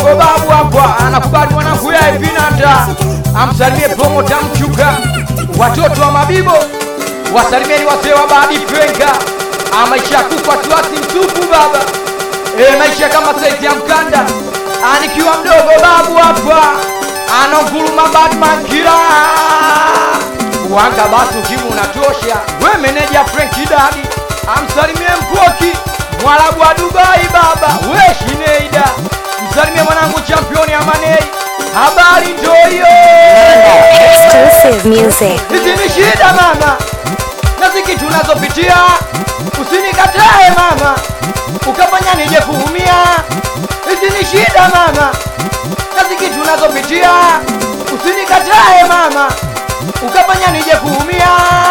mdogo babu hapa anakubali mwanangu ya Vinanda, amsalimie promota Mchuka, watoto wa Mabibo wasalimieni wazee wa Badi Frenka, maisha ya kufa wasiwasi mtupu baba, e, maisha kama saizi ya mkanda, anikiwa mdogo babu hapa ananguruma Batman kila wanga basi ukimu unatosha. We meneja Frenki Dadi amsalimie Mpoki mwarabu wa Dubai baba, we Shineida msalimie mwanangu championi Amanei, habari ndio hiyo. Exclusive music. Hizi ni shida mama, na ziki tunazopitia, usinikatae mama, ukafanya nije kuumia. Hizi ni shida mama, na ziki tunazopitia, usinikatae mama, ukafanya nije kuumia.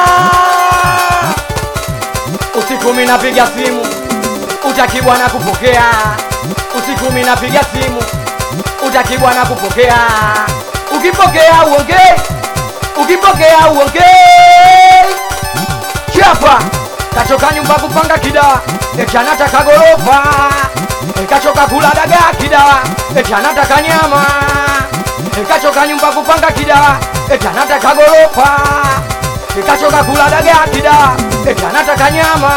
Usiku mimi napiga simu, utaki bwana kupokea. Usiku mimi napiga simu, utaki bwana kupokea. Ukipokea uongee ukipokea uongei chapa kachoka nyumba kupanga kidawa echanataka gorofa ekachoka kula dagaa kidawa echanataka nyama ekachoka nyumba kupanga kidawa echanataka gorofa ekachoka kula dagaa kidawa echanataka nyama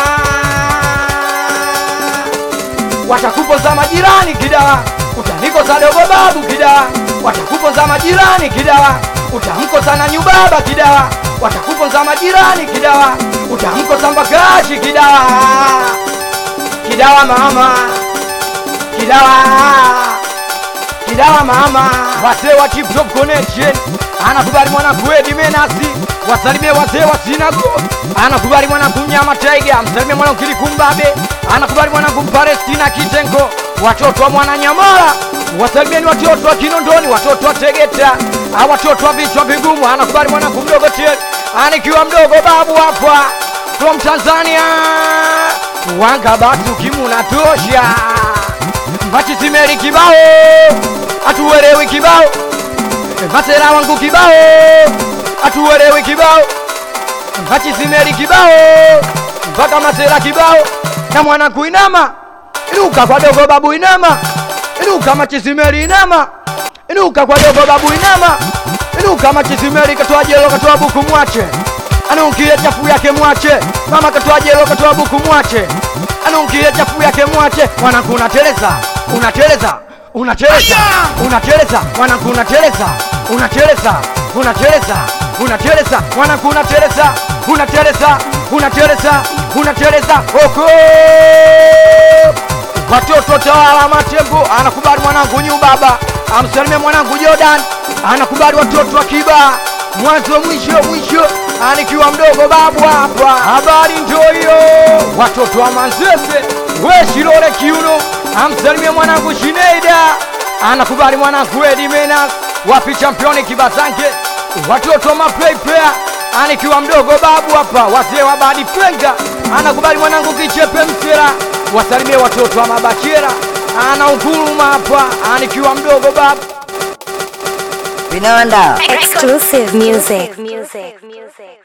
watakupoza majirani kidawa utanikosa dogo babu kidawa watakupoza majirani kidawa utamkosa na nyubaba kidawa watakupoza majirani kidawa utamkosa mbakashi kidawa kidawa mama kidawa kidawa mama wazee wa Tip Top Connection anakubali mwanangu Edi Menasi wasalimie wazee wa Sinago anakubali mwanangu Mnyama Tiger msalimie mwanangu Kilikumbabe anakubali mwanangu Mpalestina Kitengo watoto wa Mwananyamala wasalimieni watoto wa Kinondoni watoto wa Tegeta Ah, watoto wa vichwa vigumu anakubali mwanangu mdogo Tiel anikiwa mdogo babu hapa from Tanzania wanga basi ukimuna tosha Machisimeri kibao atuelewi kibao Masera wangu kibao atuelewi kibao Machisimeri kibao mpaka masera kibao na mwana kuinama inuka kwa dogo babu inama inuka machisimeri inama inuka kwa dogo babu inama inuka machisimeri katoa jelo katoa buku mwache anunkie chafu yake mwache mama katoa jelo katoa buku mwache anunkie chafu yake mwache mwanangu unateleza unateleza unateleza unateleza mwanangu unateleza unateleza unateleza unateleza mwanangu unateleza unateleza unateleza unateleza oko watoto tawala matembo anakubali mwanangu nyu baba amsalimie mwanangu Jordan anakubali watoto wa kiba mwanzo mwisho mwisho anikiwa mdogo babu hapa habari ndio hiyo watoto wa manzese we shilole kiuno amsalimie mwanangu Shineida anakubali mwanangu Edi Menas wapi championi kibazange watoto wa maplayplayer anikiwa mdogo babu hapa wazee wa badi fenga anakubali mwanangu kichepe msera wasalimie watoto wa mabachera ana ukuluma hapa anikiwa mdogo babu Vinanda. Exclusive music. music. music.